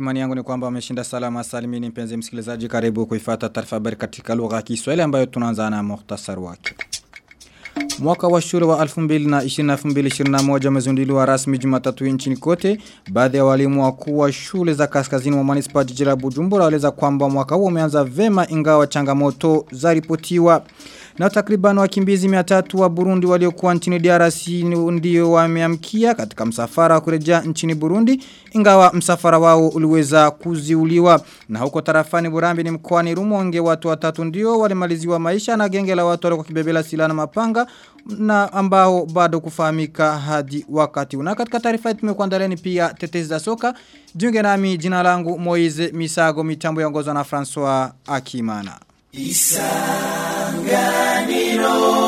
Imani yangu ni kwamba umeshinda salama salimini mpenzi msikilizaji karibu kuifata taarifa habari katika lugha ya Kiswahili ambayo tunaanza na muhtasari wake. Mwaka wa shule wa 2020-2021 umezinduliwa rasmi Jumatatu nchini kote. Baadhi ya walimu wakuu wa shule za kaskazini mwa manispaa jiji la Bujumbura waeleza kwamba mwaka huo umeanza vema ingawa changamoto zaripotiwa. Na takriban wakimbizi 300 wa Burundi waliokuwa nchini DRC ndio wameamkia katika msafara wa kurejea nchini Burundi ingawa msafara wao uliweza kuziuliwa. Na huko tarafani Burambi ni mkoani Rumonge watu watatu ndio walimaliziwa maisha na genge la watu walikuwa kibebela silaha na mapanga na ambao bado kufahamika hadi wakati. Na katika taarifa yetu tumekuandaliani pia tetezi za soka. Jiunge nami jina langu Moize Misago mitambo yaongozwa na François Akimana. Isanganiro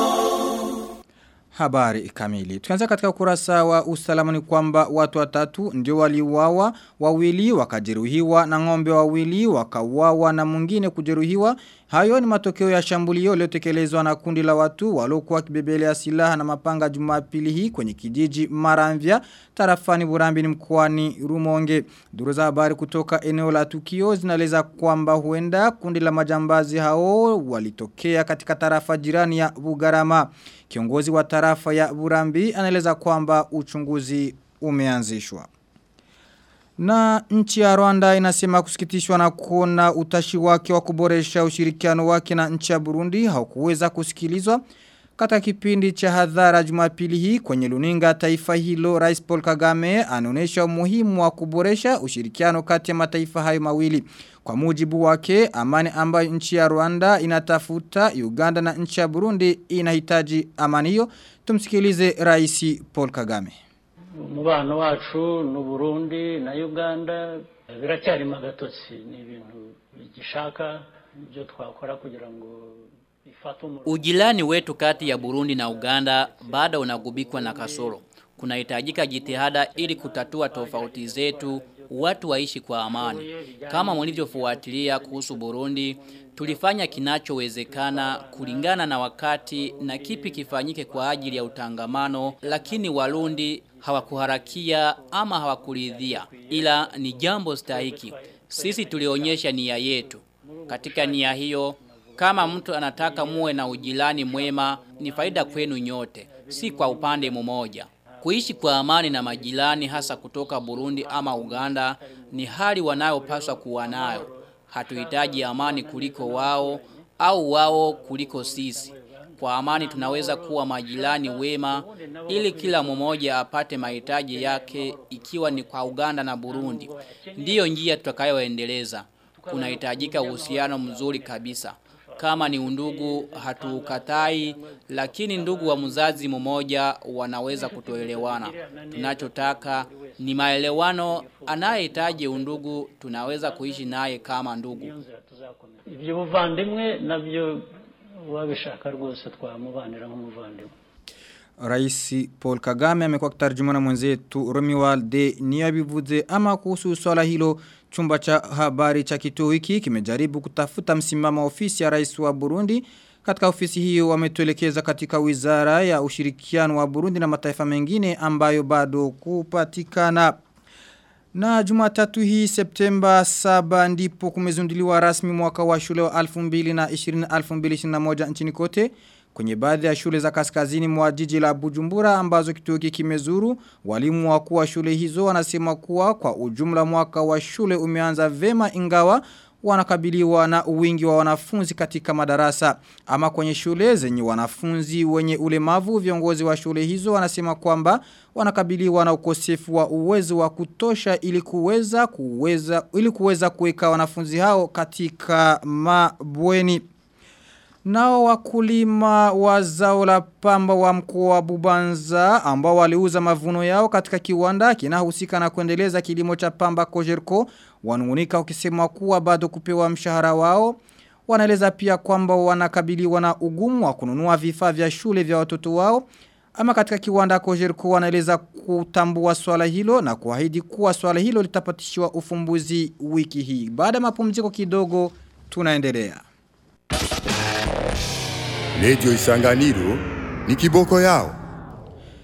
Habari kamili. Tukianza katika ukurasa wa usalama ni kwamba watu watatu ndio waliuawa, wawili wakajeruhiwa na ng'ombe wawili wakauawa na mwingine kujeruhiwa. Hayo ni matokeo ya shambulio lililotekelezwa na kundi la watu waliokuwa kibebelea silaha na mapanga Jumapili hii kwenye kijiji Maramvya tarafani Burambi ni mkoani Rumonge. Duru za habari kutoka eneo la tukio zinaeleza kwamba huenda kundi la majambazi hao walitokea katika tarafa jirani ya Bugarama. Kiongozi wa tarafa ya Burambi anaeleza kwamba uchunguzi umeanzishwa. Na nchi ya Rwanda inasema kusikitishwa na kuona utashi wake wa kuboresha ushirikiano wake na nchi ya Burundi haukuweza kusikilizwa. Katika kipindi cha hadhara jumapili hii kwenye luninga taifa hilo Rais Paul Kagame anaonesha umuhimu wa kuboresha ushirikiano kati ya mataifa hayo mawili. Kwa mujibu wake amani ambayo nchi ya Rwanda inatafuta Uganda na nchi ya Burundi inahitaji amani hiyo. Tumsikilize Rais Paul Kagame. Umubano wacu n'u Burundi na Uganda biracyari magatotsi ni ibintu bigishaka ibyo twakora kugira ngo Ujilani wetu kati ya Burundi na Uganda bado unagubikwa na kasoro. Kunahitajika jitihada ili kutatua tofauti zetu, watu waishi kwa amani. Kama mlivyofuatilia kuhusu Burundi, tulifanya kinachowezekana kulingana na wakati na kipi kifanyike kwa ajili ya utangamano, lakini Warundi hawakuharakia ama hawakuridhia. Ila ni jambo stahiki. Sisi tulionyesha nia yetu. Katika nia hiyo, kama mtu anataka muwe na ujilani mwema ni faida kwenu nyote, si kwa upande mmoja. Kuishi kwa amani na majirani hasa kutoka Burundi ama Uganda ni hali wanayopaswa kuwa nayo. Hatuhitaji amani kuliko wao au wao kuliko sisi. Kwa amani tunaweza kuwa majirani wema ili kila mmoja apate mahitaji yake ikiwa ni kwa Uganda na Burundi. Ndiyo njia tutakayoendeleza. Kunahitajika uhusiano mzuri kabisa. Kama ni undugu hatukatai lakini ndugu wa mzazi mmoja wanaweza kutoelewana. Tunachotaka ni maelewano anayehitaji undugu tunaweza kuishi naye kama ndugu. Ibyo buvandimwe nabyo wabishaka rwose twamubanira nk'umuvandimwe. Rais Paul Kagame amekuwa kitarjumana mwenzetu Romualde niyabivuze ama kuhusu swala hilo chumba cha habari cha kituo hiki kimejaribu kutafuta msimamo wa ofisi ya rais wa Burundi katika ofisi hiyo wametuelekeza katika wizara ya ushirikiano wa Burundi na mataifa mengine ambayo bado kupatikana na jumatatu hii Septemba 7 ndipo kumezunduliwa rasmi mwaka wa shule wa 2020-2021 nchini kote. Kwenye baadhi ya shule za kaskazini mwa jiji la Bujumbura ambazo kituo hiki kimezuru, walimu wakuu wa shule hizo wanasema kuwa kwa ujumla mwaka wa shule umeanza vema ingawa wanakabiliwa na wingi wa wanafunzi katika madarasa. Ama kwenye shule zenye wanafunzi wenye ulemavu viongozi wa shule hizo wanasema kwamba wanakabiliwa na ukosefu wa uwezo wa kutosha ili kuweza kuweza ili kuweza kuweka wanafunzi hao katika mabweni. Nao wakulima wa zao la pamba wa mkoa wa Bubanza ambao waliuza mavuno yao katika kiwanda kinahusika na kuendeleza kilimo cha pamba Kojerko wanungunika ukisema kuwa bado kupewa mshahara wao. Wanaeleza pia kwamba wanakabiliwa na ugumu wa kununua vifaa vya shule vya watoto wao. Ama katika kiwanda Kojerko wanaeleza kutambua swala hilo na kuahidi kuwa swala hilo litapatishiwa ufumbuzi wiki hii. Baada mapumziko kidogo tunaendelea. Lejo isanganiro ni kiboko yao.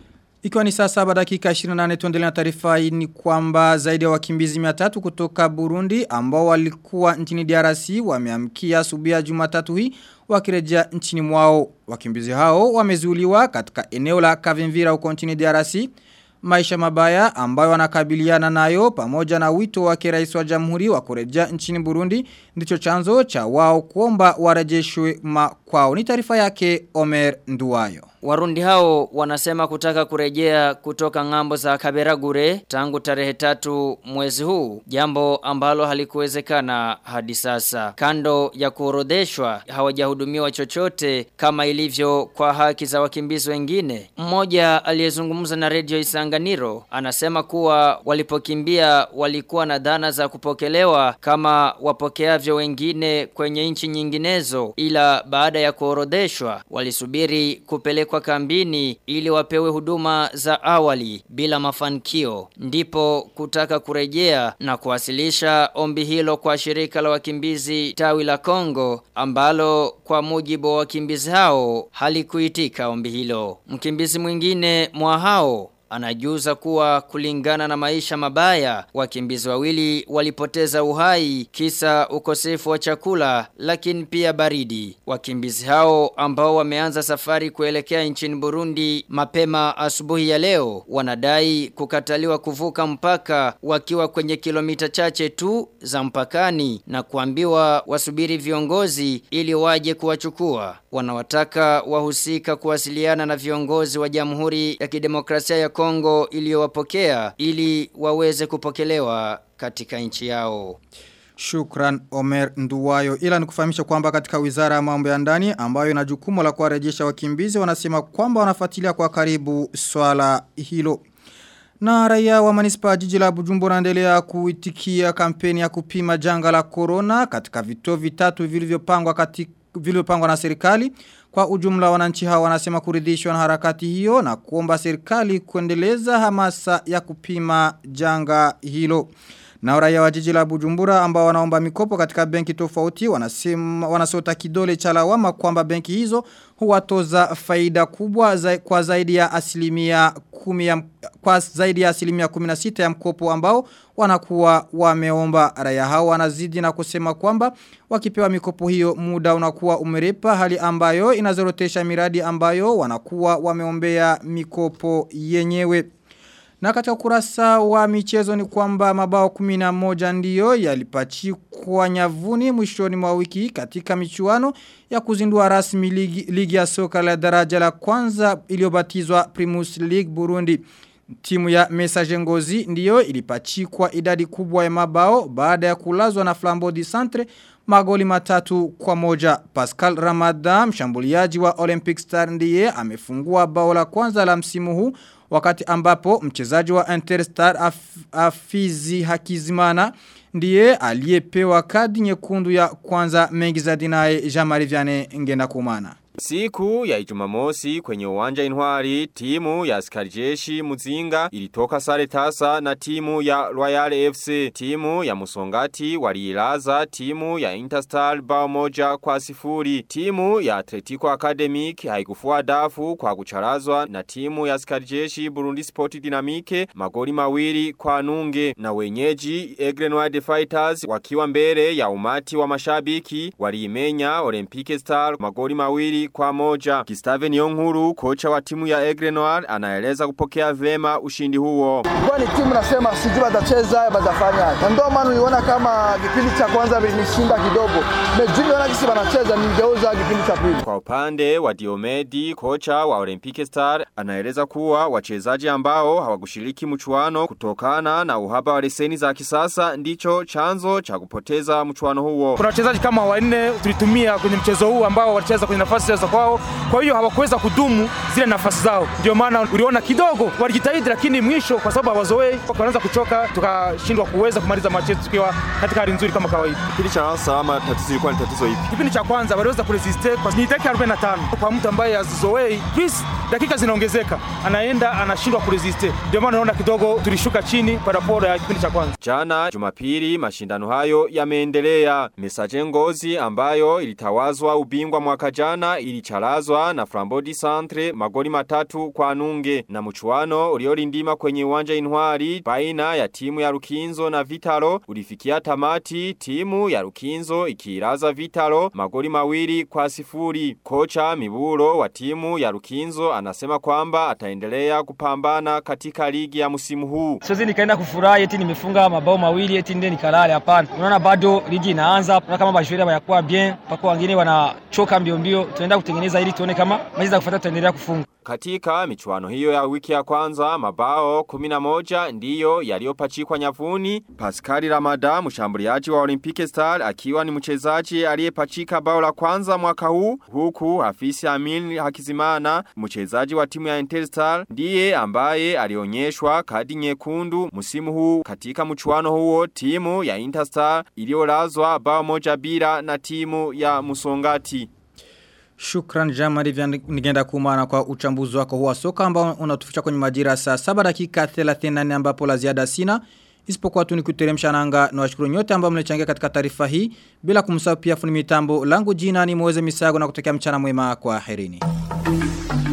Ikiwa ni saa saba dakika 28 tuendelea na taarifa hii ni kwamba zaidi ya wakimbizi 300 kutoka Burundi ambao walikuwa nchini DRC wameamkia asubuhi ya Jumatatu hii wakirejea nchini mwao. Wakimbizi hao wamezuiliwa katika eneo la Kavimvira huko nchini DRC. Maisha mabaya ambayo wanakabiliana nayo pamoja na wito wake rais wa jamhuri wa kurejea nchini Burundi ndicho chanzo cha wao kuomba warejeshwe makwao. Ni taarifa yake Omer Nduwayo. Warundi hao wanasema kutaka kurejea kutoka ngambo za Kaberagure tangu tarehe tatu mwezi huu, jambo ambalo halikuwezekana hadi sasa. Kando ya kuorodheshwa hawajahudumiwa chochote kama ilivyo kwa haki za wakimbizi wengine. Mmoja aliyezungumza na Radio Isanganiro anasema kuwa walipokimbia walikuwa na dhana za kupokelewa kama wapokeavyo wengine kwenye nchi nyinginezo ila baada ya kuorodheshwa walisubiri kupelekwa kupelekwa kambini ili wapewe huduma za awali bila mafanikio ndipo kutaka kurejea na kuwasilisha ombi hilo kwa shirika la wakimbizi tawi la Kongo ambalo kwa mujibu wa wakimbizi hao halikuitika ombi hilo mkimbizi mwingine mwa hao Anajuza kuwa kulingana na maisha mabaya, wakimbizi wawili walipoteza uhai kisa ukosefu wa chakula lakini pia baridi. Wakimbizi hao ambao wameanza safari kuelekea nchini Burundi mapema asubuhi ya leo wanadai kukataliwa kuvuka mpaka wakiwa kwenye kilomita chache tu za mpakani na kuambiwa wasubiri viongozi ili waje kuwachukua. Wanawataka wahusika kuwasiliana na viongozi wa Jamhuri ya Kidemokrasia ya Kongo iliyowapokea ili waweze kupokelewa katika nchi yao. Shukran Omer Nduwayo ila nikufahamisha kwamba katika wizara ya mambo ya ndani ambayo ina jukumu la kuwarejesha wakimbizi wanasema kwamba wanafuatilia kwa karibu swala hilo. Na raia wa manispa jiji la Bujumbura wanaendelea kuitikia kampeni ya kupima janga la corona katika vituo vitatu vilivyopangwa katika vilivyopangwa na serikali. Kwa ujumla wananchi hawa wanasema kuridhishwa na harakati hiyo na kuomba serikali kuendeleza hamasa ya kupima janga hilo. Na raia wa jiji la Bujumbura ambao wanaomba mikopo katika benki tofauti wanasema wanasota kidole cha lawama kwamba benki hizo huwatoza faida kubwa za, kwa zaidi ya asilimia kumi ya, kwa zaidi ya asilimia 16 ya mkopo ambao wanakuwa wameomba raia hao wanazidi na kusema kwamba wakipewa mikopo hiyo muda unakuwa umerepa hali ambayo inazorotesha miradi ambayo wanakuwa wameombea mikopo yenyewe. Na katika kurasa wa michezo ni kwamba mabao 11 ndiyo yalipachikwa nyavuni mwishoni mwa wiki katika michuano ya kuzindua rasmi ligi, ligi ya soka la daraja la kwanza iliyobatizwa Primus League Burundi. Timu ya Message Ngozi ndiyo ilipachikwa idadi kubwa ya mabao baada ya kulazwa na Flambeau du Centre magoli matatu kwa moja. Pascal Ramadan, mshambuliaji wa Olympic Star ndiye amefungua bao la kwanza la msimu huu wakati ambapo mchezaji wa Interstar Af Afizi Hakizimana ndiye aliyepewa kadi nyekundu ya kwanza mengi za dinae Jean-Marie Vianney ngenda kumana. Siku ya ijumamosi kwenye uwanja inwari, timu ya askarijeshi Muzinga ilitoka sare tasa na timu ya Royal FC. Timu ya Musongati waliilaza timu ya Interstar bao moja kwa sifuri. Timu ya Atletico Academic haikufua dafu kwa kucharazwa na timu ya askarijeshi Burundi Sport Dynamique magoli mawili kwa nunge. Na wenyeji Egrenoir Fighters wakiwa mbele ya umati wa mashabiki waliimenya Olympique Star magoli mawili kwa moja. Gustave Niyonkuru, kocha wa timu ya Aigle Noir, anaeleza kupokea vema ushindi huo. Kwa ni timu nasema sijui batacheza batafanya. Na ndio maana uliona kama kipindi cha kwanza vilishinda kidogo. Mejuni wana kisi wanacheza ningeuza kipindi cha pili. Kwa upande wa Diomedi, kocha wa Olympic Star, anaeleza kuwa wachezaji ambao hawakushiriki mchuano kutokana na uhaba wa leseni za kisasa ndicho chanzo cha kupoteza mchuano huo. Kuna wachezaji kama wanne tulitumia kwenye mchezo huu ambao walicheza kwenye nafasi za kwao, kwa hiyo hawakuweza kudumu zile nafasi zao. Ndio maana uliona kidogo walijitahidi, lakini mwisho kwa sababu hawazoei wakaanza kuchoka, tukashindwa kuweza kumaliza mechi yetu tukiwa katika hali nzuri kama kawaida. Kipindi cha kwanza ama tatizo ilikuwa ni tatizo ipi? Kipindi cha kwanza waliweza kuresiste kwa ni dakika 45 kwa mtu ambaye hazizoei, please dakika zinaongezeka, anaenda anashindwa kuresiste. Ndio maana unaona kidogo tulishuka chini kwa raporo ya kipindi cha kwanza. Jana Jumapili mashindano hayo yameendelea. Mesaje Ngozi ambayo ilitawazwa ubingwa mwaka jana ilicharazwa na Frambodi Centre magoli matatu kwa nunge na mchuano uliorindima kwenye uwanja Intwari baina ya timu ya Rukinzo na Vitalo ulifikia tamati timu ya Rukinzo ikiiraza Vitalo magoli mawili kwa sifuri. Kocha Miburo wa timu ya Rukinzo anasema kwamba ataendelea kupambana katika ligi ya msimu huu. Siwezi nikaenda kufurahi eti nimefunga mabao mawili eti ndio nikalale hapana. Unaona bado ligi inaanza, unaona kama bashwera bayakuwa bien, pako wengine wanachoka mbio mbio. Tunaenda kutengeneza ili tuone kama mechi za kufuata tutaendelea kufunga. Katika michuano hiyo ya wiki ya kwanza mabao 11 ndiyo yaliyopachikwa nyavuni. Pascal Ramada mshambuliaji wa Olympic Star akiwa ni mchezaji aliyepachika bao la kwanza mwaka huu huku Hafisi Amin Hakizimana mchezaji wa timu ya Interstar ndiye ambaye alionyeshwa kadi nyekundu msimu huu katika mchuano huo timu ya Interstar iliyolazwa bao moja bila na timu ya Musongati. Shukran Jamari vya nigenda kumana kwa uchambuzi wako huwa soka ambao unatuficha kwenye majira saa 7 dakika 34 ambapo la ziada sina. Isipokuwa tu nikuteremsha nanga na washukuru nyote ambao mlechangia katika taarifa hii bila kumsahau pia funi mitambo langu jina ni Moze Misago na kutokea mchana mwema kwa herini.